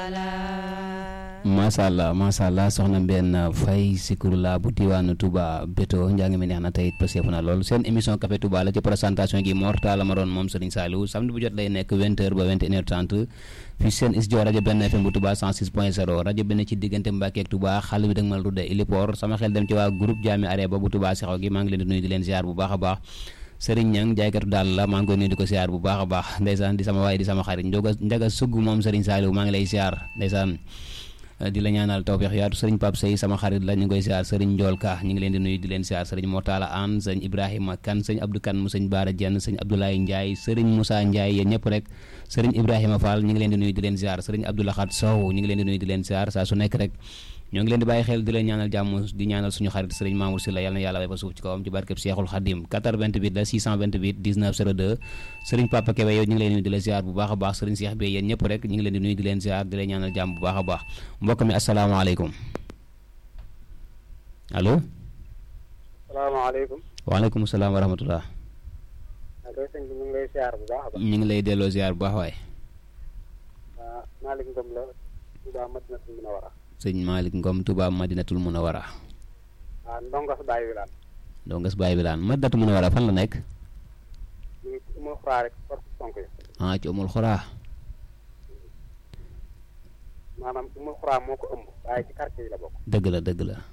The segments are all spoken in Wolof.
macha allah macha allah soxna Mbène Faye Zikrullah bu diwaanu Touba Beto njàng mi neex na tey pëseef na lool seen émission Café Touba la ci présentation gi Mor Talla ma doon moom Serigne Saliou samedi bu jot lay nekk 20h ba 21h30 fii seen studio rajo benn FM bu Touba 106.0 rajo benn ci diggante Mbacke ak Touba xale bi dag mal rudde Ilipor sama xel dem ci waa groupe Jaami Are ba bu Touba Sexaw gi maa ngi leen di nuyu di leen ziar bu baax a baax Serigne Niang jaaykatu daal la maa ngi koy nuyu di ko ziar bu baax a baax ndeysaan di sama waay di sama xarit njoga njaga sugg moom Serigne Saliou maa ngi lay ziar ndeysaan di la ñaanal tawfeex yaatu sëriñ Pape Sey sama xarit la ñu ngi koy siyaar sëriñ Njool Ka ñu ngi leen di nuyu di leen siyaar sëriñ Mortala An sëñ Ibrahima Kan sëñ Abdou Kan mu sëñ Baara Jenn sëñ Abdoulaye Ndiaye sëriñ Moussa Ndiaye yéen ñëpp rek sëriñ Ibrahima Fall ñu ngi leen di nuyu di leen siyaar sëriñ Abdoulahat Sow ñu ngi leen di nuyu di leen siyaar saa su nekk rek ñoo ngi leen di bàyyi xel di leen ñaanal jàmm di ñaanal suñu xarit sëriñ Mamour Sylla yàlla na yàlla way fa suuf ci kawam ci barkeb Seexul Xadim 88 la 628 19 02 sëriñ Papa Kébé yow ñu ngi leen di nuyu di leen ziar bu baax a baax sëriñ Cheikh bi yéen ñëpp rek ñu ngi leen di nuyu di leen ziar di leen ñaanal jàmm bu baax a baax mbokk mi asalaamaaleykum allo salaamaaleykum waaleykum salaam wa rahmatullah koy sëñ bi ñu ngi lay ziar bu baax a baax ñu ngi lay delloo ziar bu baax waay waaw Malick Ngom la Touba Madinatul Munawara sëñ Malick Ngom Touba Madinatul Munawara waaw ndongas Baye Wilane ndongas Baye Wilane Madinatul Munawara fan la nekk ñu ngi ci umul xuraa rek force sonk yi ah ci umul xuraa maanaam umul xuraa moo ko ëmb waaye ci quartier yi la bokk dëgg la dëgg la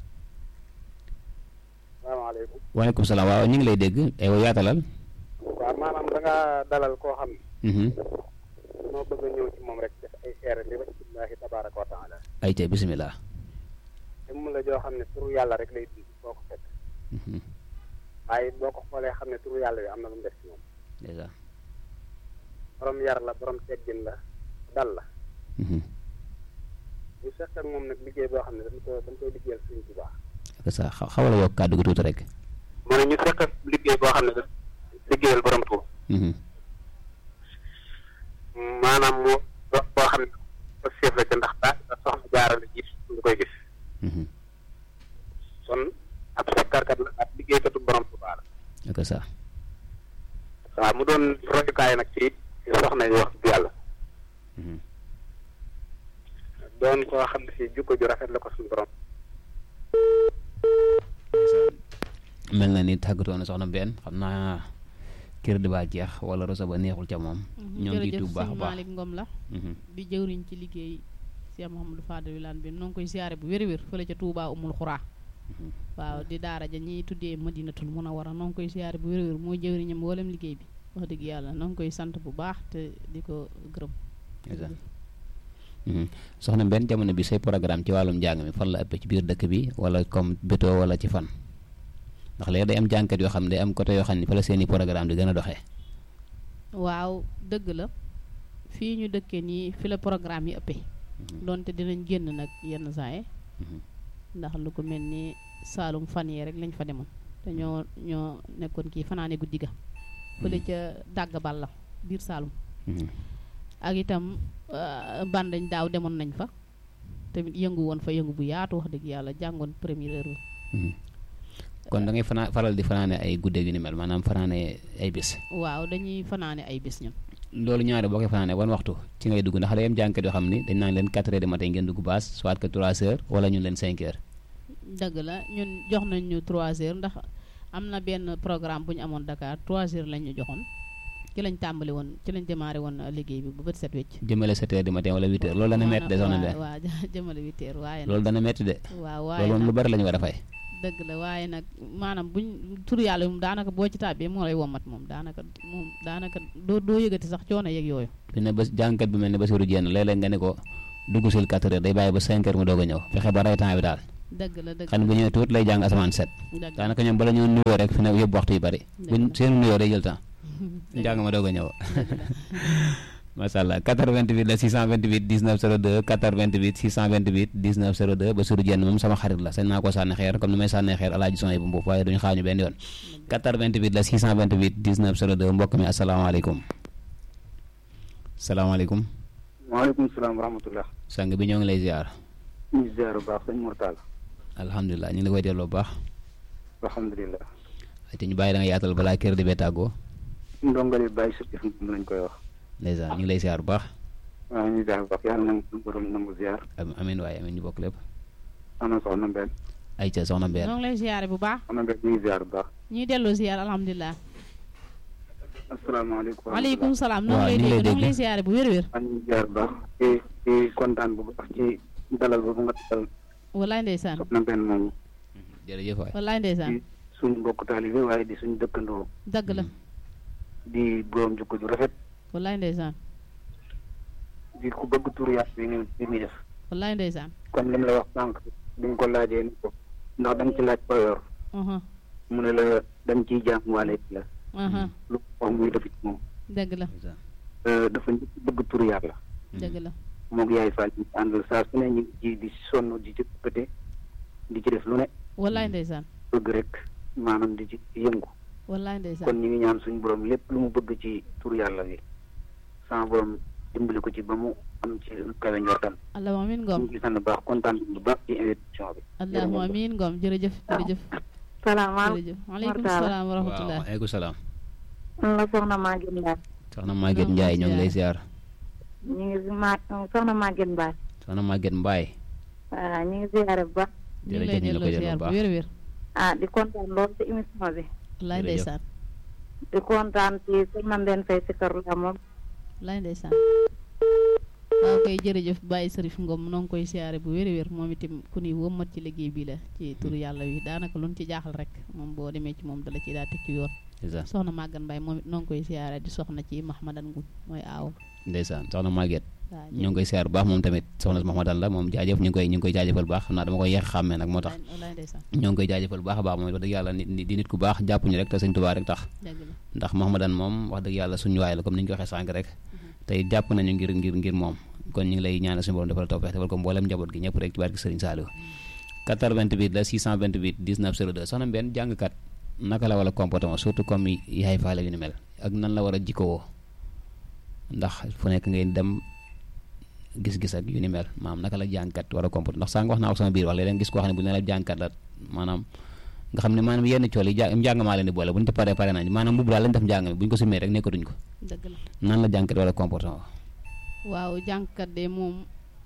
salaamaaleykum waaleykum salaam waaw ñu ngi lay dégg aywa yaatalal waaw maanaam da nga dalal koo xam ne mhm moo bëgg a ñëw ci moom rek def ay seere li wajhillahi tabaraka wa taala ay ca bisimilah te mu la joo xam ne turu yàlla rek lay dund boo ko fekk mhm waaye boo ko xoolee xam ne turu yàlla bi am na lu mu def ci moom dèjà borom yar la borom teggin la dal la mhm ñu seq ak moom nag liggéey boo xam ne dañ ko dañ koy liggéeyal Sëriñ Tuubaa ak sa xaw xawal a yokk kàddu gi tuuti rek mu ne ñu seq ak liggéey boo xam ne dañ liggéeyal borom Tuubaa mhm maanaam moo dox boo xam ne ba seef la ca ndax daa soxna jaarale ji ñu koy gis mhm kon ab sekkarkat la ab liggéeykatu borom Tuubaa la ak sa waaw mu doon royukaay nag ci soxna yi wax dëgg yàlla mhm doon koo xam ne si jukko ju rafet la ko suñu borom mel na ni tàggatoo na soxna benn xam naa kër di baa jeex wala rosa ba neexul ca moom ñoo ngi ciy jërëjëf tuub baax a sëñ baax Malick Ngom la mhm di jëwriñ ci liggéey Cheikh Mouhamadou Fadel Wilane bi noo ngi koy siyaare bu wér-wér fële ca Touba Umul Xuraa mhm waaw di daara ja ñiy tuddee Madinatul Munawara noo ngi koy siyaare bu wér-wér mooy jëwriñam mboolem liggéey bi wax dëgg yàlla noo ngi koy sant bu baax te di ko gërëm Ndeysaan. mhm soxna benn jamono bi say programme ci wàllum njàng mi fan la ëpp ci biir dëkk bi wala comme béto wala ci fan ndax léegi day am jànkat yoo xam ne day am côté yoo xam ne fa la seeni programme di gën a doxee waaw dëgg la fii ñu dëkkee nii fi la programme yi ëppee donte dinañ génn nag yenn saa yi mhm ndax lu ko mel ni Saalum fan yee rek lañ fa demoon te ñoo ñoo nekkoon kii fanaane guddi ga fële ca dàgg bal la biir Saalum mhm ak itam euh, bandañ daaw demoon nañ fa tamit yëngu woon fa yëngu bu yaatu wax dëgg yàlla jàngoon première heure mhm kon da ngay fanaa faral di fanaane ay guddeeg yu ni mel maanaam fanaane ay bis waaw dañuy fanaane ay bis ñun loolu ñaare boo koy fanaane wan waxtu ci ngay dugg ndax day am jànkat yoo xam ni dañ naan leen 4 heures du matin ngeen dugg baas soit que 3 heures wala ñun leen 5 heures dëgg la ñun jox nañ ñu 3 heures ndax am na benn programme bu ñu amoon Dakar 3 heures lañ ñu joxoon ci lañ tàmbali woon ci lañ démarré woon euh, liggéey bi bu bët set wecc jëmale 7 heures du matin wala 8 heures loolu dana metti de soxna waaw Mbène waaw jëmale 8 heures waaye nag loolu dana metti de waaw waaye loolu moom lu nag bari la ñu war a fay dëgg la waaye nag maanaam buñ tur yàlla moom daanaka boo ci tàbbee moo lay womat moom daanaka moom daanaka doo doo yëgati sax coono yeeg yooyu fi ne ba jànkat bi mel ne Basiru Jenn léeg-léeg nga ne ko dugg sil 4 heures day bàyyi ba 5 heures mu doog a ñëw fexe ba rey temps bi daal dëgg la dëgg xam ne bu ñëwee tuut lay jàng asamaan set dëgg la daanaka ñoom bala ñoo nuyoo rek fi ne yóbbu waxtu yu bari buñ Dëgg la. seenu nuyoo day jël temps dëgg njàng ma doog a ñëw dëgg la. macha allah 88 la 628 19 02 88 628 19 02 ba suru jenn moom sama xarit la sañ naa ko sànni xeer comme ni may sànni xeer alaaji son yi bu mbuuf waaye duñu xaañu benn yoon 88 la 628 19 02 mbokk mi asalaamaaleykum salaamaaleykum waaleykum salaam wa rahmatullah sang bi ñoo ngi lay ziar ñu ngi ziar bu baax sëñ Mortala alhamdulilah ñu ngi la koy delloo bu baax alhamdulilah te ñu bàyyi da nga yaatal balaa kër di bee tàggoo ndongali bàyyi sa jëf moom lañ koy wax ndeysaan ñu ngi lay ziar bu baax waaw ñu ziar bu baax yàlla na suñu borom nangu ziar am amiin waaye amiin ñu bokk lépp ana soxna Mbène ay ca soxna Mbène ñoo ngi lay ziare bu baax soxna Mbène ñu ngi ziar bu baax ñuy delloo ziar alhamdulilah asalaamaaleykum waaleykum salaam noo Waaw, ngi lay ñu ngi lay dégg noo ngi lay dégg. ziare bu wér-wér maa ngi ziar bu baax ci ci kontaan bu baax ci dalal boobu nga dalal wallaay ndeysaan soxna Mbène moomu jërëjëf waay wallaay ndeysaan di suñu mbokk taalibe waaye di suñu dëkkandoo dëgg la di borom jukko ju rafet wallaay ndeysaan di ku bëgg tur yàlla bi ñu bi muy def wallaay ndeysaan comme li mu la wax sànq bi nga ko laajee ni ko ndax da nga ci laaj payoor aha mu ne la dañ ciy jaam waale la aha lu ko wax muy def ci moom dëgg la Euh, dafa njëkk bëgg tur yàlla dëgg la moog yaay Fall ñu àndal saa su ne ñu ngi ci di sonn di ci pëte di ci def lu ne wallaay ndeysaan bëgg rek maanaam di ci yëngu wallaay ndeysaan kon ñu ngi ñaan suñu borom lépp lu mu bëgg ci tur yàlla bi sama borom dimbali ko ci ba mu am ci lu kawe njortam allahumma amiin ñu ngoom ngi sant bu baax kontaan bu baax ci invitation bi allahumma amiin ngoom jërëjëf jërëjëf salaamaaleykum jërëjëf waaleykum Mortala. salaam wa waaw rahmatullah waaleykum salaam man la soxna Maguette Mbaye soxna Maguette Ndiaye ñoo ngi lay ziar ñu ngi si ma soxna Maguette Mbaye soxna Maguette Mbaye waaw ñu ngi ziare bu baax ñu ngi lay jërëjëf ñu la ko delloo jël ziar bu bu baax wér-wér ah di kontaan lool ci émission bi wallaay Jërëjëf. ndeysaan di kontaan ci soxna Mbène Faye si kër la moom wallaay ndeysaan waaw kay jërëjëf Baye Serif Ngom noo ngi koy siyaare bu wér-wér moom itam ku ni wëmmat ci liggéey bi la ci turu yàlla wi daanaka lu ñu ci jaaxal rek moom boo demee ci moom dala ci daa teg ci yoon ndeysaan soxna Maguette Mbaye moom it noo ngi koy siyaare di soxna ci Mahmadan Nguñ mooy aaw ndeysaan soxna Maguette waaw ñoo ngi koy ziar bu baax moom tamit soxna Mahmadan la moom jaajëf ñu ngi koy ñu ngi koy jaajëfal bu baax xam naa dama koy yeex xàmmee nag moo tax wallaay ndeysaan ñoo ngi koy jaajëfal bu baax a baax moom it wax dëgg yàlla nit di nit ku baax jàpp ñu rek te sëñ Tuubaa rek tax dëgg la ndax Mahmadan moom wax dëgg yàlla suñu waay la comme ni ñu ko waxee sànq rek tey jàpp nañu ngir ngir ngir moom kon ñu ngi lay ñaanal suñu borom defal tawfeex defal ko mboolem njaboot gi ñëpp rek ci barke Sëriñ Saliou 88 la 628 19 02 soxna Mbène jàngkat naka la war a comportement surtout comme yaay faale yu ni mel ak nan la war a jikkowoo ndax fu nekk ngay dem gis-gis ak yu ni mel maanaam naka la jàngkat war a comporter ndax sànq wax naa ko sama biir wax léeg-léeg gis koo xam ne bu ne la jàngkat la maanaam nga xam ne maanaam yenn cool yi ja njàng maa leen di boole bu ñu ci paree pare nañ maanaam mbubb daal lañ def njàng mi bu ñu ko sumee rek nekkatuñ ko dëgg la nan la jàngkat war a comportement waaw jàngkat de moom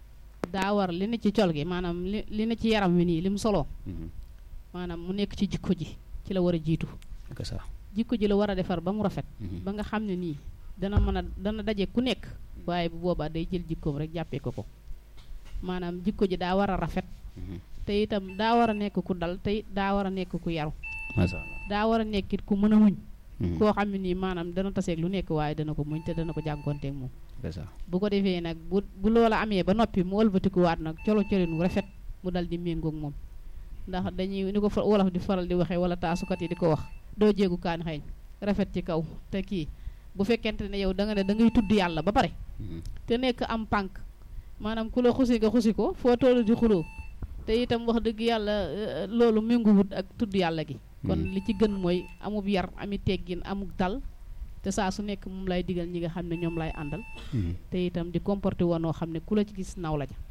daa war li ne ci col gi maanaam li li ne ci yaram wi nii li mu soloo maanaam mu nekk ci jikko ji ci la war a jiitu que ça jikko ji la war a defar ba mu rafet ba nga xam ne nii dana mën a dana daje ku nekk waaye bu boobaa day jël jikkoom rek jàppee ko ko maanaam jikko ji daa war a rafet te itam daa war a nekk ku dal te it daa war a nekk ku yaru macha allah daa war a nekkit ku mën a muñ koo xam ne nii maanaam dana taseeg lu nekk waaye dana ko muñ te dana ko jànkonteeg moom que ça bu ko defee nag bu bu loola amee ba noppi mu wëlbatikuwaat nag colo colin wu rafet mu dal di méngoog moom ndax dañuy ni ko fa wolof di faral di waxee wala taasukat yi di ko wax doo jéegu kaan xeeñ rafet ci kaw te kii bu fekkente ne yow da nga ne da ngay tudd yàlla ba pare te nekk am pànk maanaam ku la xusi nga xusi ko foo toll di xuloo te itam wax dëgg yàlla euh, loolu ménguwut ak tudd yàlla gi kon li ci gën mooy amub yar ami teggin amuk dal te saa su nekk moom lay digal ñi nga xam ne ñoom lay àndal te itam di comporté woon noo xam ne ku la ci gis naw la ja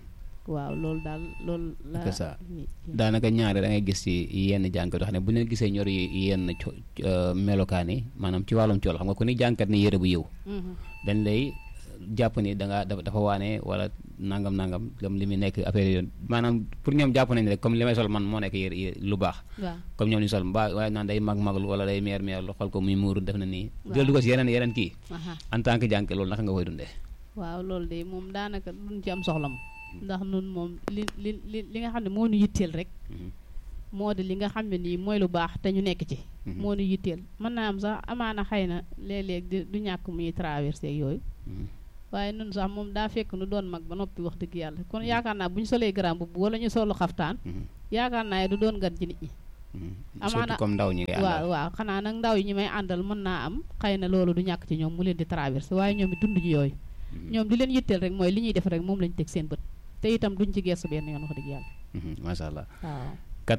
waaw loolu daal loolu la C'est ça. ni- daanaka ñaare da ngay gis ci yenn jàngkat yoo xam ne bu leen gisee ñor yi yenn co euh, melokaan yi maanaam ci wàllum cool xam nga ku ni jàngkat ni yére bu yiw Mhm. dañ lay jàpp ni da nga dafa dafa waane wala nangam nangam comme li muy nekk affaire yoon maanaam pour ñoom jàpp nañ rek comme li may sol man moo nekk yére yére lu baax waaw comme ñoom ñu sol mbaa waaye naan day mag maglu wala day meer meer lu xool ko muy muuru def na nii Waaw. jël du ko si yeneen yeneen kii aha en tant que jàngkat loolu naka nga koy dundee waaw loolu de moom daanaka duñ ci am soxla moom ndax nun moom li li li li nga xam ne moo nu yitteel rek Mhm. moo di li nga xam ne nii mooy lu baax te ñu nekk ci Mhm. moo nu yitteel mën naa am sax amaana xëy na léeg-léeg di du ñàkk muy traversé ak yooyu Mhm. waaye nun sax moom daa fekk nu doon mag ba noppi wax dëgg yàlla kon yaakaar naa bu ñu solee grand mbubb wala ñu solu xaftaan Mhm. yaakaar naa du doon gan ci nit ñi Mhm. Amaana- surtout comme ndaw ñi ngay waaw àndal waaw xanaa nag ndaw yi ñi may àndal mën naa am xëy na loolu du ñàkk ci ñoom mu leen di traversé waaye ñoom it dund ji yooyu Mhm. ñoom di leen yitteel rek mooy li ñuy def rek moom lañ teg seen bët te itam duñ ci gestu benn yoon wax dëgg yàlla Mhm. macha allah waaw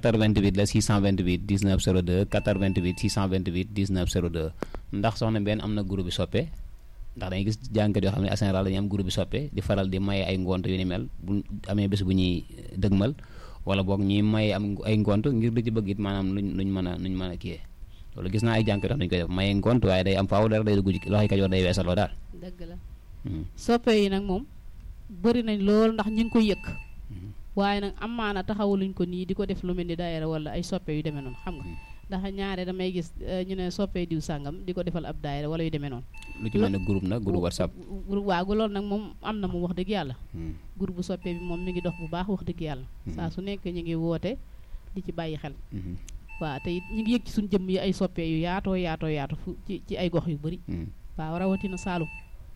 88 la 628 19 02 88 628 19 02 ndax soxna benn am na groupe bi soppe ndax dañuy gis jàngkat yoo xam ne en général dañuy am groupe bi soppe di faral di maye ay ngont yu ni mel bu amee bés bu ñuy dëgmal wala boog ñuy maye am ay ngont ngir di ci bëgg it maanaam luñ luñ mën a luñ mën a kiyee loolu gis naa ay jàngkat yoo xam ne dañu koy def maye ngont waaye day am faaw dara day dugg ci loxoy kajoor day weesaloo daal dëgg la soppe yi nag moom bëri nañ lool ndax ñu ngi koy yëkk waaye nag amaana taxawuluñ ko nii di ko def lu mel ni daayira wala ay soppe yu demee noonu xam nga ndax ñaare damay gis ñu ne soppe diw sàngam di ko defal ab daayira wala yu demee noonu lu ci mel ne groupe nag groupe whatsapp groupe waaw loolu nag moom am na moom wax dëgg yàlla groupe bu soppe bi moom mi ngi dox bu baax wax dëgg yàlla saa su nekk ñu ngi woote di ci bàyyi xel waaw te it ñu ngi yëg ci suñu jëmm yi ay soppe yu yaatoo yaatoo yaatu fu ci ci ay gox yu bëri waaw rawatina Saalum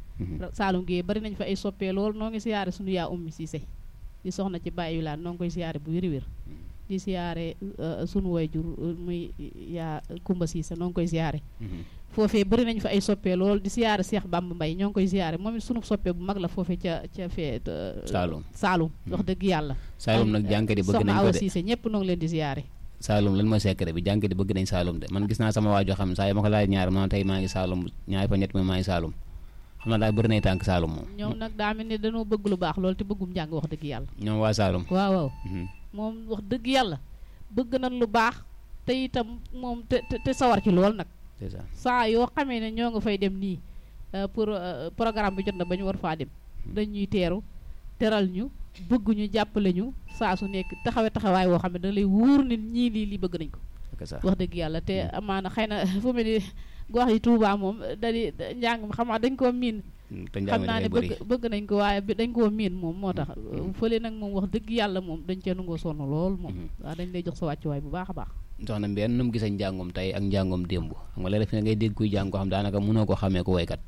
Saalum gi bari nañ fa ay soppee lool noo ngi siyaare suñu yaa ummi Siise di soxna ci bàyyi laan noo ngi koy siyaare bu wér-wér di siyaare sunu wayjur muy yaa Kumba Siise noo ngi koy siyaare foofee bari nañ fa ay soppee lool di siyaare Seex Bamba Mbay ñoo ngi koy siyaare moom it sunu soppee bu mag la foofee ca ca fee Saalum Saalum wax dëgg yàlla Saalum nag jànkat yi bëgg nañ soxna ko Awa de Siise ñëpp noo ngi leen di siyaare Saalum lan mooy secret bi jànkat yi bëgg nañ Saalum de man gis naa sama waajoo xam ne saa yi ma ko laaj ñaar ma tey maa ngi Saalum ñaari fa ñett mi maa ngi Saalum xam naa daal bëri nay tànk Saalum moom ñoom nag daa mel ni dañoo bëgg lu baax loolu te bëggum njàng wax dëgg yàlla ñoom waa Saalum waaw waaw moom wax dëgg yàlla bëgg nañ lu baax te itam moom te te te sawar ci lool nag c'est ça saa yoo xamee ne ñoo nga fay dem nii euh, pour euh, programme bi jot na ba ñu war faa dem dañuy teeru teral ñu bëgg ñu jàppale ñu saa su nekk taxawe taxawaay woo xam ne da lay wóor ni ñii lii lii bëgg nañ ko c'est ça wax dëgg yàlla te amaana xëy na fu mel ni gox yi Touba moom da di njàng mi xam naa dañ koo miin te xam njàng naa ne mi bëri bëgg bëgg nañ ko waaye bi dañ koo miin moom moo tax fële nag moom wax dëgg yàlla moom dañ cee nangoo sonn lool moom waaw dañ lay jox sa wàccuwaay bu baax a baax soxna Mbène nu mu gisee njàngum tey ak njàngum démb xam nga léeg fi ne ngay dégg kuy jàng ko xam daanaka mënoo ko xamee ko woykat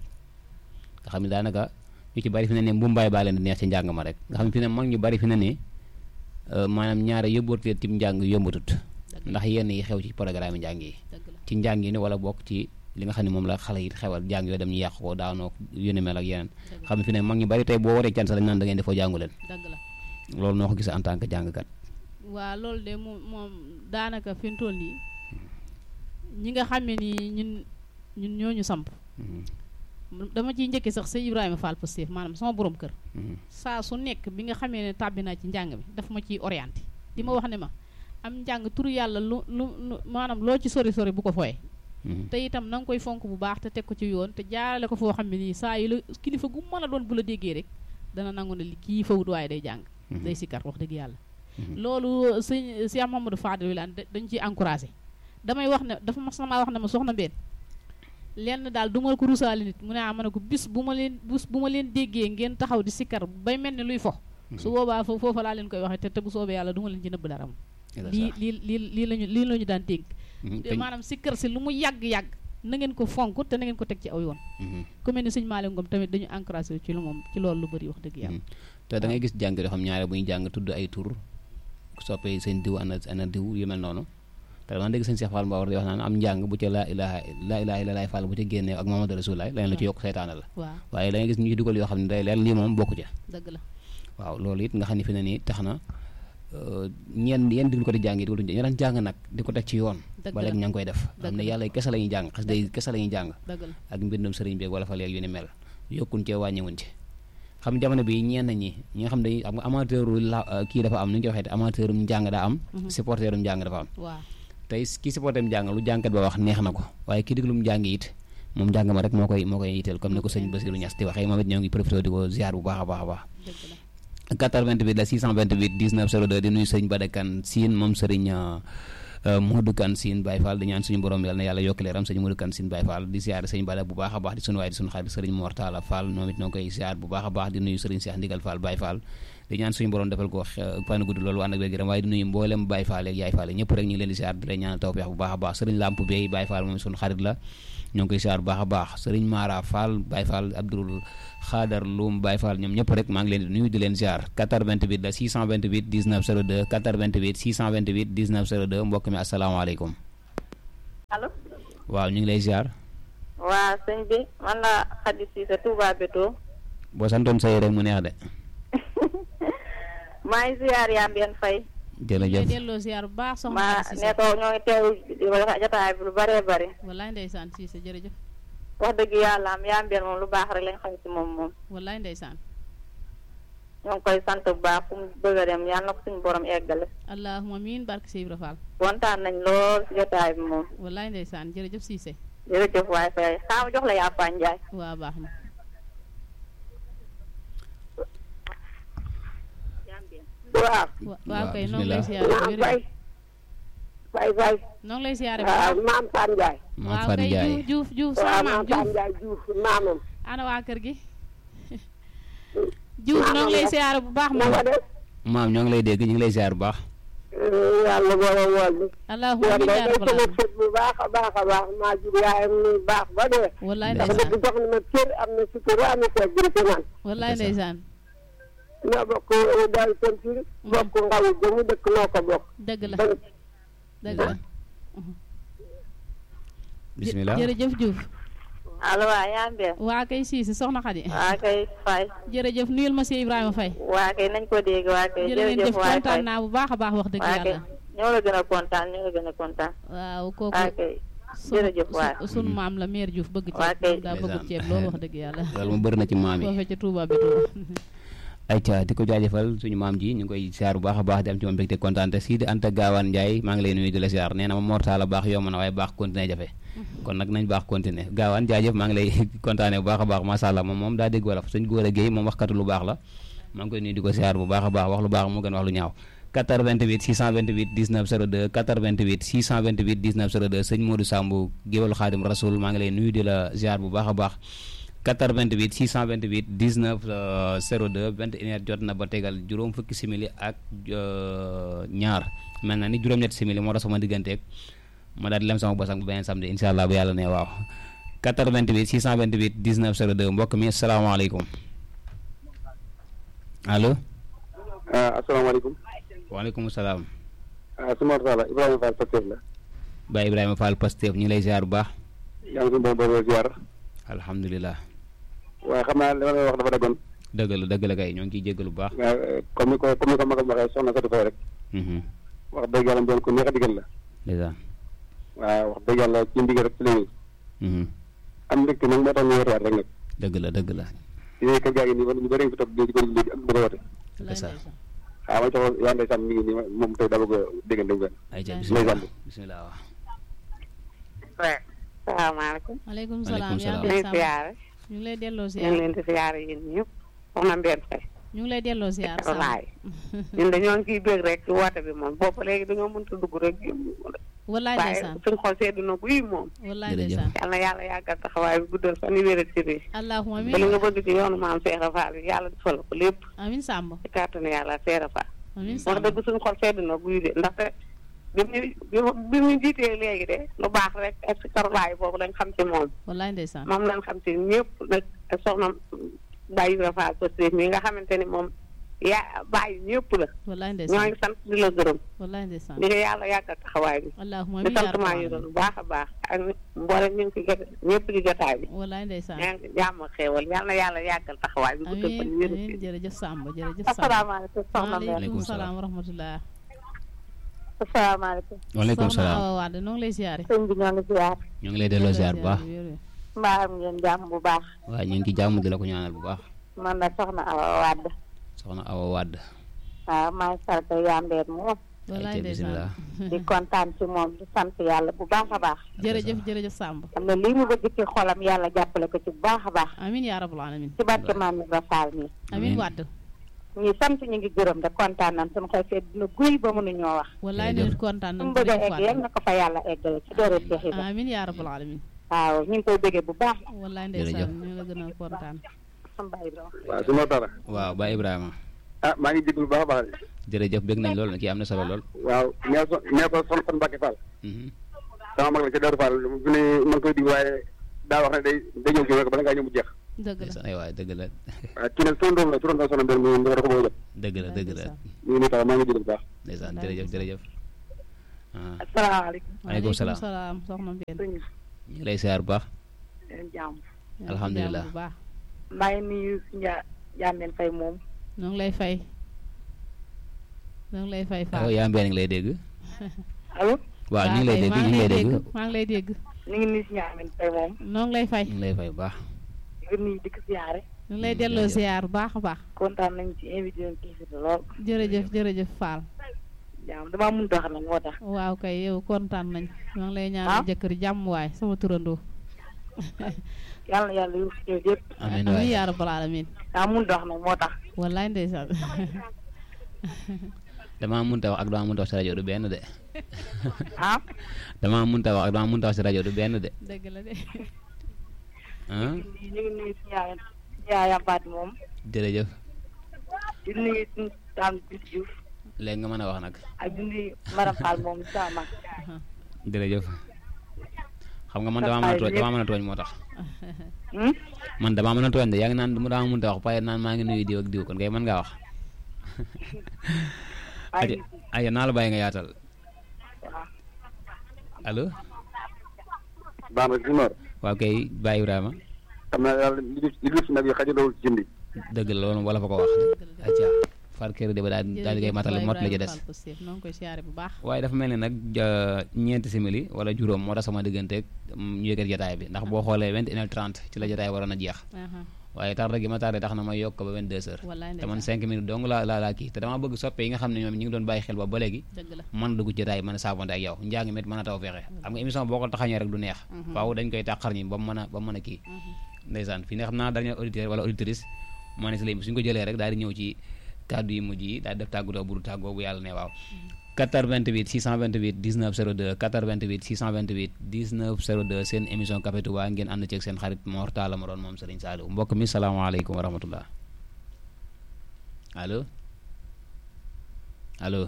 nga xam ne daanaka ñu ci bari fi ne ne mbumbaay baa leen di neex ci njàng ma rek nga xam ne fi ne mag ñu bari fi ne ne maanaam ñaare yóbbootee tim njàng yombatut ndax yenn yi xew ci programme njàng yi dëgg la ci njàng yi ne wala bokk ci li nga xam ne moom la xale yi xewal jàng yooyu dem ñu yàq ko daanoo yu ni mel ak yeneen dëgg la xam ne fi ne mag ñu bari tey boo waree can sa lañ naan da ngeen defoo jàngu leen dëgg la loolu noo ko gisee en tant que jàngkat waa loolu de moom moom daanaka fi mu toll nii ñi nga xam ne nii ñun ñun ñooñu samp dama ciy njëkki sax sëñ Ibrahima Fall Pastef maanaam sama borom kër saa su nekk bi nga xamee ne tàbbi naa ci njàng mi daf ma ciy orienté di ma wax ne ma am njàng turu yàlla lu lu lu maanaam loo ci sori sori bu ko fooye te itam na nga koy fonk bu baax te teg ko ci yoon te jaarale ko foo xam ne nii saa yi la kilifa gu mën a doon bu la déggee rek dana nangu ne li kii fawut waaye day jàng day sikkar wax dëgg yàlla loolu sëñ Cheikh Mamadou Fadel Wilane da- dañ ciy encouragé damay wax ne dafa mas na maa wax ne ma soxna Mbène lenn daal du ma ko rusaale nit mu ne ah ma ne ko bis bu ma leen bis bu ma leen déggee ngeen taxaw di sikkar bay mel ni luy fo su boobaa fo foofa laa leen koy waxee te te bu soobee yàlla du ma leen ci nëbb dara moom lii lii lii lii lañu lii la ñu daan dégg te maanaam sikkar si lu mu yàgg-yàgg na ngeen ko fonk te na ngeen ko teg ci aw yoon ku mel ni sëñ Malick Ngom tamit dañu encouragé ci lu moom ci loolu lu bëri wax dëgg yàlla te da ngay gis jàng yoo xam ñaare bu ñu jàng tudd ay tur soppee seen diw ana ana diw yu mel noonu te dama dégg sëñ Cheikh Fall Mbawar di wax naan am njàng bu ca laa ilaha laa ilaha illallah Fall bu ca génnee ak Muhammadu Rasulullah leneen lu ci yokk seytaane la waaw waaye da ngay gis ñu ci dugal yoo xam ne day leer lii moom bokku ca dëgg la waaw loolu it nga xam ne fi ne nii tax na ñeen yenn diglu ko di jàng yi dugaluñu ñu daan jàng nag di ko teg ci yoon Dëgg ba la. léegi ña ngi koy def xam ne Dëgg la. yàlla kese la ñuy jàng xas day kese la ñuy jàng dëgg la ak mbindum sëriñ bi wala fa léegi yu ni mel yokkuñ cee wàññiwuñ ci xam jamono bi ñenn ñi ñi nga xam ne am nga amateur la kii dafa am nu ñu koy waxee te amateur um njàng daa am supporter um njàng dafa am waaw tey kii supporter um njàng lu jàngkat ba wax neex na ko waaye kii diglum njàng it moom njàng ma rek moo koy moo koy yitteel comme ni ko sëñ Bassirou Niass di waxee moom it ñoo ngi profité di ko ziar bu baax a baax a baax dëgg la 88 la 628 19 02 di nuyu sëñ Badakan Sine moom sëriñ Modou Kan Sine Baye Fall di ñaan suñu borom yàlla na yàlla yokk leeram sëñ Modou Kan Sine Baye Fall di ziar sëñ Bada bu baax a baax di sunu waay di sunu xarit sëriñ Mortala Fall moom it noo koy ziar bu baax a baax di nuyu sëriñ Cheikh Ndigal Fall Baye Fall di ñaan suñu borom defal ko fan gudd loolu ànd ak wér-gu-yaram waaye di nuyu mboolem Baye Fall ak Yaay Fall ñëpp rek ñu ngi leen di ziar di leen ñaanal tawfeex bu baax a baax sëriñ Lamp Bey Baye Fall moom sunu xarit la ñoo ngi koy ziar bu baax a baax sëriñ Mara Fall Baye Fall Abdoul Xaadar Loum Baye Fall ñoom ñëpp rek maa ngi leen di nuyu di leen ziar 88 la 628 19 02 88 628 19 02 mbokk mi asalaamaaleykum allo waaw ñu ngi lay ziar waa sëñ bi man la Khady Cissé Touba Beto boo santoon say rek mu neex de maa ngi ziar yaa mbeen fay lay jërëjëf delloo ziar bu baax soxna ma Khady Cissé ne ko ñoo ngi teew di wax jotaay bi lu bëree bëri wallaay ndeysaan Cissé jërëjëf wax dëgg yàlla am yaa mbeen moom lu baax rek lañ xam ci moom moom wallaay ndeysaan ñoo ngi koy sant bu baax fu mu bëgg a dem yàlla na ko suñu borom eggale allahuma miin barke Sey Ibra Fall kontaan nañ lool ci jotaay bi moom wallaay ndeysaan jërëjëf Cissé jërëjëf waay fay xaama jox la yaa Fane Ndiaye waa baax na waaw wa- waaw waaw, kay noo ngi lay bismillah. siyaare bu maam wér fay fay fay noo ngi lay siyaare bu waaw baax maam Fane Ndiaye maam waaw Fari kay Ndiaye Diouf Diouf Diouf waaw sama maam maam Fane Diouf Ndiaye Diouf maamam ana waa kër gi Diouf noo ngi lay siyaare bu baax na moom nga def maam ñoo ngi lay dégg ñu ngi lay ziar bu baax yàlla boole wool bi allahumma yoon amiin day yaa day rabbal sama aalamiin sët bu baax a baax a baax maa jur yaayam ni baax ba dee wallaay ndax ndeysaan dëgg jox na ma cër am na sutura am na teeg bi ci man wallaay ndeysaan ñoo bokk daal pentir bokk ngaw ba mu dëkk noo ko bokk dëgg la bañ dëgg la bismillah jërëjëf Diouf allo waa yaa mbee waa kay siisi soxna Xadi waa kay fay jërëjëf nuyul ma si Ibrahima Faye waa kay nañ ko dégg waa kay jërë ngeen jërëjëf jëf waay fay kontaan naa bu baax a baax wax dëgg waa kay yàlla ñoo la gën a kontaan ñoo la gën a kontaan waaw kooku waa kay sunu- jërëjëf waay su- sunu maam la mère Diouf bëgg Waa ceeb kay. moom daa bëgg Ndeysaan. ceeb loolu wax dëgg yàlla loolu mu bëri na ci maam yi foofee ca Touba bi Touba ayca di ko jaajëfal suñu maam ji ñu ngi koy ziar bu baax a baax di am ci moom mbégte kontaan te sii di Anta Gaawaan Ndiaye maa ngi lay nuyu di la ziar nee na ma mortaala baax yomb na waaye baax continuer jafe kon nag nañ baax continuer Gaawaan jaajëf maa ngi lay kontaane bu baax a baax macha allah moom moom daa dégg wolof suñ góor a géey moom waxkatu lu baax la maa ngi koy nuyu di ko ziar bu baax a baax wax lu baax moo gën wax lu ñaaw 88 628 19 02 88 628 19 02 sëñ Modou Samb géwal xaadim rasoul maa ngi lay nuyu di la ziar bu baax a baax 88 628 19 euh, 02 21 heures jot na ba tegal juróom fukki simili ak euh, ñaar mel na ni juróom-ñetti simili moo tax sama digganteeg ma daal di lem sama bosam bu beneen samedi incha allah bu yàlla ne waaw 88 628 19 02 mbokk mi asalaamaaleykum allo. asalaamaaleykum waaleykum salaam. su ma la Ibrahima Fall Pastef la Baye Ibrahima Fall Pastef ñu ngi lay ziar bu baax. yaa ngi suñu borom borom ziar alhamdulilah. waaye xam naa li ma lay wax dafa daggoon dëgg la dëgg la kay ñoo ngi ciy jégalu bu baax. waaye comme ni ko comme ni ko magam waxee soxna Fatou Faye rek Mhm. wax dëgg yàlla doon ko neex a digal la ndeysaan. waaw wax dëgg yàlla ci ndigal rek ci la ñuy Mhm. am mbégte nag moo tax ñu woote waat rek nag dëgg la dëgg la. yéen kër gaa ngi nii wala ñu bëri ngi fi toog di ko léegi ak bëgg a woote wallaay ça. ndeysaan. waaw ma jox yaa ndeysaan mi ngi nii moom tey daa bëgg a déggante bu ayca Ndeysaan. bisimilah Ndeysaan. bisimilah waaw. salaamaaleykum maaleykum Maaleykum salaam yaa salaam. ngi leen lay siyaare ñu ngi lay delloo ñu ngi ziar leen di siyaare yéen ñëpp soxna Mbène Faye ñu ngi lay delloo ziar Samb walaay ñun dañoo ngi ciy bëgg rek ci woote bi moom boobu léegi dañoo mënta dugg rek wallaay waaye ndeysaan suñ xol seddu na guy moom wallaay Jërëjëf. ndeysaan yal na yàlla yàggal taxawaay bi guddal fan yi wéral ci bi allahumma ba li nga amiin bëgg ci yoonu maam Seera Fall bi yàlla defal ko lépp amiin Samb ci kàttanu yàlla Seera Fall amiin wax Samb dëgg suñ xol seddu na guy de ndaxte bi mu bi mu bi mu jiitee léegi de lu baax rek ak si karulaay boobu lañ xam ci moom wallaay ndeysaan moom lañ xam ci ñëpp nag ak soxna Baye Ibra Fall Pastef mi nga xamante ni moom yaa bàyyi ñëpp la wallaay ñoo ndeysaan ngi sant di la gërëm wallaay ndeysaan di nga yàlla yàggal taxawaay bi allahumma di amiin yaa sant maa rabbal ngi aalamiin doon bu baax a baax ak mboolem ñu ngi ci jot ñëpp di jotaay bi wallaay ndeysaan ñaa ngi jàmm ak xéewal yal na yàlla yàggal taxawaay bi guddal fan amiin wéru amiin ci jërëjëf Samb jërëjëf Samb asalaamaaleykum soxna Mbène maaleykum Waaleykum salaam salaam. wa rahmatullah asalaamaaleykum waaleykum soxna salaam Awa Wade noo ngi lay ziare sëñ bi ñoo ngi ziar ñu ngi lay delloo ziar bu baax. mbaa am ngeen jàmm bu baax waaw ñu ngi ci jàmm di la ko ñaanal bu baax. man na soxna Awa Wade soxna Awa Wade. waaw maay sarta yambeer moom wallaay ayca ndeysaan bisimilah. di kontaan ci moom di sant yàlla bu baax a baax jërëjëf jërëjëf Samb xam ne lii mu bëgg ci xolam yàlla jàppale ko ci bu baax a baax amiin yaa rabbal aalamiin ci barke maam Ibra Fall mi amiin Amiin. Wade ñi sant ñu ngi gërëm de kontaan nañ suñu xol seet dina guy ba mënuñoo wax wallaay Jërëjëf. nit kontaan su nañ mu bëgg a jërëjëf egg yal Wade na ko fa yàlla eggale ci doore Cheikh Ibra amiin yaa rabbal aalamiin waaw ñu ngi koy bëggee bu baax wallaay Jërëjëf. ndeysaan ñu la gën a kontaan sama baay Ibra waaw su ma dara waaw Baye Ibrahima. ah maa ngi jégalu bu baax a baax jërëjëf bëgg nañ lool kii am na solo lool. waaw nee ko nee ko son son Mbacke Fall Mhm. sama mag la ca Darou Fall bu ne man koy dig waaye daa wax ne day day ñëw ci rek bala ngaa ñëw mu jeex dëgg la ndeysaan ay waay dëgg la waaw kii nag son doom la turoon soxna Mbène mu nga ko bëgg a jot dëgg la dëgg la ñu ngi nii tax maa ngi jégalu bu baax ndeysaan jërëjëf jërëjëf. ah asalaamaaleykum Waaleykum salaam. salaam soxna Mbène sëñ ñu ngi lay ziar bu baax. leen jàmm Alhamdulilah. bu baax maa ngi nuyu suñu jàmmeen fay moom ñoo ngi lay fay ñoo ngi lay fay waaw Fall yaa mbeen ngi lay dégg. allo waaw ñu ngi lay dégg ñu ngi lay dégg. maa ngi lay dégg ñu ngi nuyu suñu jàmmeen fay moom ñoo ngi lay fay ñu ngi lay fay bu baax. di ko nuyu di ko siyaare ñu ngi lay delloo ziar bu baax a baax kontaan nañ ci invité yoon kii si lool jërëjëf jërëjëf Fall jàmm damaa mun dox nag moo tax waaw kay yow kontaan nañ ñoo ngi lay Ah. ñaanal jëkkër jàmm waay sama turandoo yàlla na yàlla yu ñëw yëpp amiin amiin waay yaa rabbal aalamiin daa mun dox nag moo tax wallaay ndeysaan damaa mënta wax ak damaa mënta wax si rajo du benn de ah damaa mënta wax ak damaa mënta wax si rajo du benn de dëgg la de ah ñu ngi nuyu si yaay yaay Fatou moom jërëjëf di nuyu suñu taam bis Diouf léegi nga mën a wax nag ak di nuyu Maram Fall moom sama mag jërëjëf xam nga man damaa mën a tooñ damaa mën a tooñ moo tax Hmm? man damaa mën a tooñ de yaa ngi naan mu damaa mënta wax pare naan maa ngi nuyu diw ak diw kon kay mën ngaa wax aja ay aja naa la bàyyi nga yaatal waaw allo Bamba Jumar waaw kay Baye Ibrahima xam naa yàlla li def li def nag yi xajulawul ci jëndi dëgg la loolu wala fa ko wax aja far kër de ba daal daal di koy matale mot la ci des noo ngi koy siyaare bu baax waaye dafa mel ni nag ja- ñeenti simili wala juróom moo tax sama digganteeg ñu yëkkat jotaay bi ndax boo xoolee vingt et une heure trente ci la jotaay waroon a jeex aha waaye tardé gi ma tardé tax na ma yokk ko ba vingt deux heures wallaay te man ndeysaan cinq minutes dong laa laa laa kii te dama bëgg soppe yi nga xam ne ñoom ñi ngi doon bàyyi xel ba ba léegi dëgg la man dugg ci jotaay mën a saabonte ak yow njàng mit mën a taw fexe xam nga émission boo ko taxañee rek du neex faaw dañ koy tàqar ñi ba mu mën a ba mu mën a kii ndeysaan fii ne xam naa dernier auditeur wala auditrice moo ne si léegi suñ ko jëlee rek daal di ñëw ci kàddu yi mujj yi daal di def tàggatoo bu du tàggoo bu yàlla ne waaw 88 628 19 02 88 628 19 02 seen émission Café Touba ngeen ànd ceeg seen xarit Mor Talla ma doon moom Serigne Saliou mbokk mi salaamaaleykum wa rahmatullah allo allo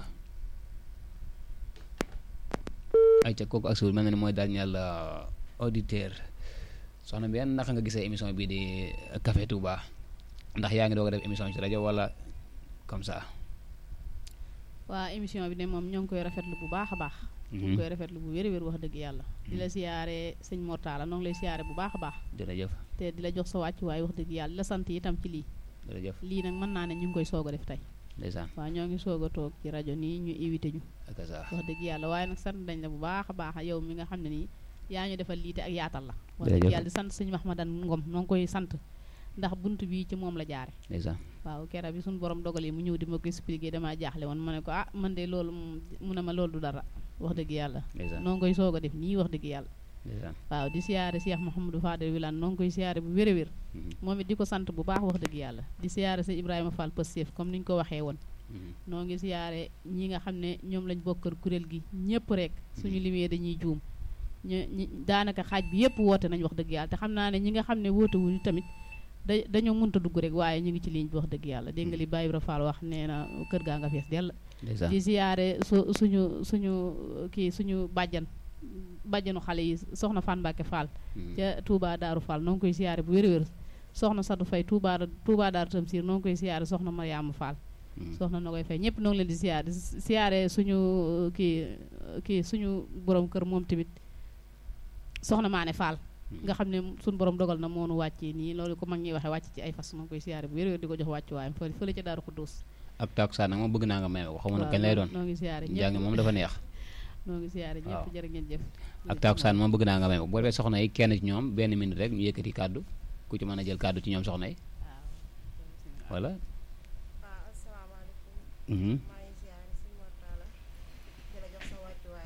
ayca kooku ak suul mel na ni mooy dernier auditeur soxna bi yan naka nga gisee émission bii di Café Touba ndax yaa ngi doog a def émission ci rajo wala comme ça. waa émission bi de moom ñoo ngi koy rafetlu bu baax a baax ñu ngi koy rafetlu bu wér wér wax dëgg yàlla di la siyaare sëñ Mortala noo ngi lay siyaare bu baax a baax jërëjëf te di la jox sa wàcc waaye wax dëgg yàlla di la sant itam ci lii jërëjëf lii nag mën naa ne ñu ngi koy soog a def tey ndeysaan waaw ñoo ngi soog a toog ci rajo nii ñu invité ñu ak ça wax dëgg yàlla waaye nag sant dañ la bu baax a baax yow mi nga xam ne nii yaa ñu defal lii te ak yaatal la wax dëgg Jërëjëf. yàlla di sant sëñ Mahmadan Ngom noo ngi koy sant ndax bunt bii ci moom la jaare ndeysaan waaw kera bi suñu borom dogal yi mu ñëw di ma ko expliqué damaa jaaxle woon ma ne ko ah man de loolu moom mu ne ma loolu du dara wax dëgg yàlla ndeysaan noo ngi koy soog a def nii wax dëgg yàlla ndeysaan waaw di siyaare Cheikh Mouhamadou Fadel Wilane noo ngi koy siyaare bu wér a wér Mhm, moom it di ko sant bu baax wax dëgg yàlla di siyaare sëñ Ibrahima Fall Pastef comme ni ñu ko waxee woon mhm, noo ngi siyaare ñi nga xam ne ñoom lañ bokkal kuréel gi ñëpp rek suñu limee dañuy juum ñu ñi daanaka xaaj bi yëpp woote nañ wax dëgg yàlla te xam naa ne ñi nga xam ne woote wuñu tamit da dañoo mënta dugg rek waaye ñu ngi ci ligne bi wax dëgg yàlla dégg nga li Baye Ibra Fall wax nee na kër gaa nga fees dell ndeysaan di siyaare su suñu suñu kii suñu bàjjan bàjjanu xale yi soxna Fan Mbàkke Fall mhm, ca Touba Daaru Fall noo ngi koy siyaare bu wér-wér soxna Sadu Fay Touba Touba Daaru Tamsir noo ngi koy siyaare soxna Mariama Fall mhm, soxna na koy fay ñëpp noo ngi leen di siyaare di siyaare suñu uh, kii uh, kii suñu borom kër moom tamit soxna Maane Fall nga xam ne suñu borom dogal na moonu wàccee nii loolu ko mag ñuy waxee wàcc ci ay fas noo ngi koy siyaare bu wér-wér di ko jox wàccu waayam fële fële ca Daaru Xuddoos ak takkusaan nag moom bëgg naa nga may ko xamu na kañ lay doon noo ngi siyaare njàng ñëpp moom dafa neex noo ngi siyaare ñëpp waaw. jërë ngeen jëf ak takkusaan moom bëgg naa nga may ko boo defee soxna yi kenn ci ñoom benn minute rek ñu yëkkati kàddu ku ci mën a jël kàddu ci ñoom soxna yi voilà waaw asalaamaaleykum mhm, maa ngi siyaare si Mortala di la jox sa wàccuwaay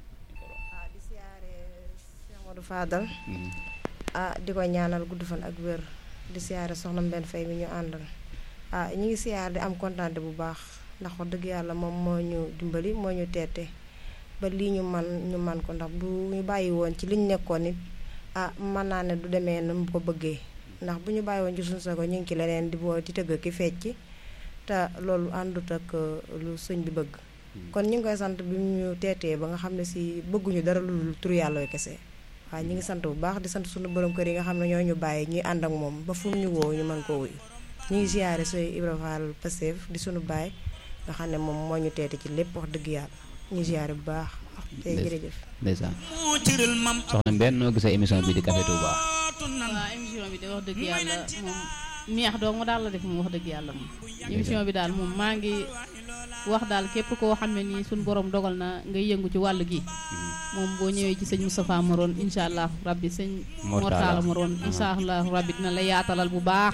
ah di siyaare Cheikh Modou Fadal mhm, ah di ko ñaanal gudd fan ak wér di siyaare soxna Mbenn Fay mi ñu àndal ah ñu ngi siyaare di am kontaante bu baax ndax wax dëgg yàlla moom moo ñu dimbali moo ñu teete ba lii ñu man ñu man ko ndax bu ñu bàyyi woon ci liñ nekkoon it ah mën naa ne du demee nu mu ko bëggee ndax bu ñu bàyyi woon ci suñu sago ñu ngi ci leneen di boo di tëgg ki fecc te loolu àndut ak uh, lu sëñ bi bëgg kon ñu ngi koy sant bi mu ñu teetee ba nga xam ne si bëgguñu dara lu dul turu yàlla wi kese waaye ñu ngi sant bu baax di sant suñu borom kër yi nga xam ne ñoo ñu bàyyi ñuy ànd ak moom ba fu mu ñu woo ñu mën koo wuyu ñu ngi siyaare sooy Ibra Fall Pastef di suñu baay nga xam ne moom moo ñu teete ci lépp wax dëgg yàlla ñu siyaare bu baax te jërëjëf ndeysaan soxna Mbène noo gisee émission bi di Café Touba waaw émission bi de wax dëgg yàlla moom neex doo mu daal la def moom wax dëgg yàlla moom émission bi daal moom maa ngi wax daal képp koo xam ne nii suñu borom dogal na ngay yëngu ci wàll gi moom boo ñëwee ci sëñ Moustapha Maroon incha allah rabbi sëñ Mortala. Mortala Maroon incha allah rabbi dina la yaatalal bu baax a baax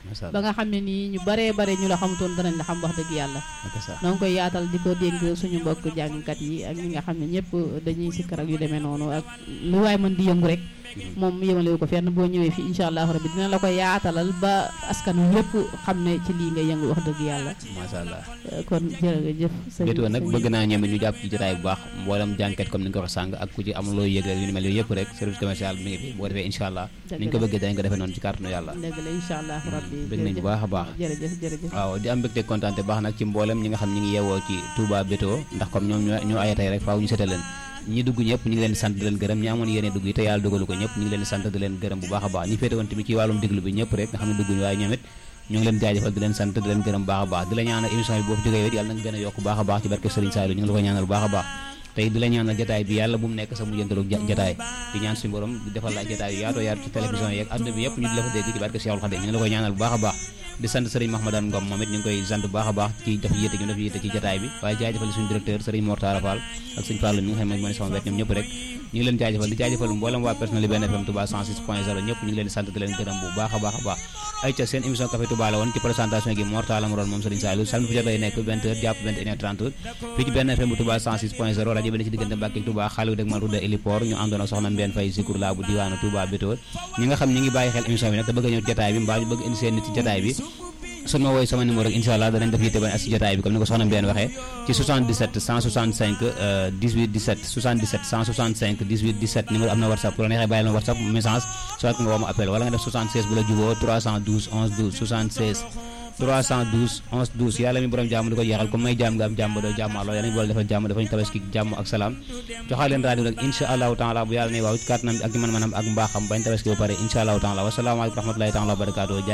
macha ba allah nga xam ne nii ñu baree bare ñu la xamutoon danañ la xam wax dëgg yàlla ak sa noo ngi koy yaatal di ko dénk suñu mbokk jàngkat yi ak ñi nga xam ne ñëpp dañuy sikkar ak yu demee noonu ak lu waay mën di yëngu rek moom yëmalewu ko fenn boo ñëwee fi incha allahu rabbi dina la ko yaatalal ba askan wi yëpp xam ne ci lii nga yëngu wax dëgg yàlla macha allah Euh, kon jërëjëf sëñ bétoo nag sëñ- bëgg naa ñoom it ñu jàpp ci jotaay bu baax mboolem jànket comme ni nga ko waxee sàng ak ku ci am looy yëg rek yu ni mel yooyu yëpp rek service commercial mi ngi fi boo defee incha allah Dëgg ni ñu ko la. bëggee dañ ko defee noonu ci kàttanu yàlla dëgg la incha allah rabbi bëgg nañ bu baax a baax jërëjëf jërëjëf waaw di am mbégte kontaan te baax nag ci mboolem ñi nga xam ñi ngi yeewoo ci Touba Bétoo ndax comme ñoom ñoo ñoo ayatay rek faaw ñu seetal leen ñi dugg ñëpp ñu ngi leen di sant di leen gërëm ñi amoon yéene dugg yi te yàlla dogalu ko ñëpp ñu ngi leen di sant di leen gërëm bu baax a baax ñi féete woon tamit ci wàllum déglu bi ñëpp rek nga xam ne dugguñu waaye ñoom it ñu ngi leen jaajëfal di leen sant di leen gërëm bu baax a baax di la ñaanal émission bi boo fi jógee it yàlla na nga gën a yokk bu baax a baax ci barke Serigne Saliou ñu ngi la ko ñaanal bu baax a baax tey di la ñaanal jataay bi yàlla bu mu nekk sa mujjantalu jataay di ñaan suñu borom di defal la ay jataay yu yaatoo yaatu ci télévision yeeg àdduna bi yëpp ñu di la fa dégg ci barke Cheikhul Khadim ñu ngi la koy ñaanal bu baax a baax di sant Serigne Mahmadane Ngom moom it ñu ngi koy sant bu baax a baax ci def yéete gi def yéete ci jataay bi waaye jaajëfal suñu directeur Serigne Mortara Fall ak sëñ Fall mi nga xam ne moo ne sama wet ñoom ñëpp rek ñu ngi leen jaajëfal di jaajëfal mboolem waa personnel yi benn FM Touba 106 point 0 ñëpp ñu ngi leen di sant di leen gërëm bu baax a baax a baax ay ca seen émission Café Touba la woon ci présentation gi Mortala mu doon moom Serigne Saliou samedi bu jot lay nekk 20 heures jàpp 21 heures 30 fii ci benn FM bu Touba 106 point 0 rajo bi ne ci diggante Mbàkke ak Touba xaalis dëgg man Rouda Héliport ñu àndoon ak soxna Mbène Faye Zikour la bu diwaanu Touba Bétoo ñi nga xam ñi ngi bàyyi xel émission bi nag te bëgg a ñëw ci jotaay bi mbaa ñu bëgg indi seen nit ci jotaay bi su ma woowee sama numéro rek incha allah danañ def yitte ba ak si jotaay bi comme ni ko soxna Mbène waxee ci 77 165 euh, 18 17 77 165 18 17 numéro am na whatsapp bu la neexee bàyyi la whatsapp message soit nga woo ma appel wala nga def 76 bu la juboo 312 11 12 76 312 11 12 yàlla mi borom jàmm di ko jeexal comme may jàmm nga am jàmm ba doo jàmmaloo yàlla mi boole defal jàmm dafañ tabaski jàmm ak salaam joxaa leen rajo rek incha allahu taala bu yàlla ne waaw ci kàttanam ak ci man-manam ak mbaaxam bañ tabaski ba pare incha allahu taala wasalaamaaleykum wa rahmatulahi taala wa barakaatu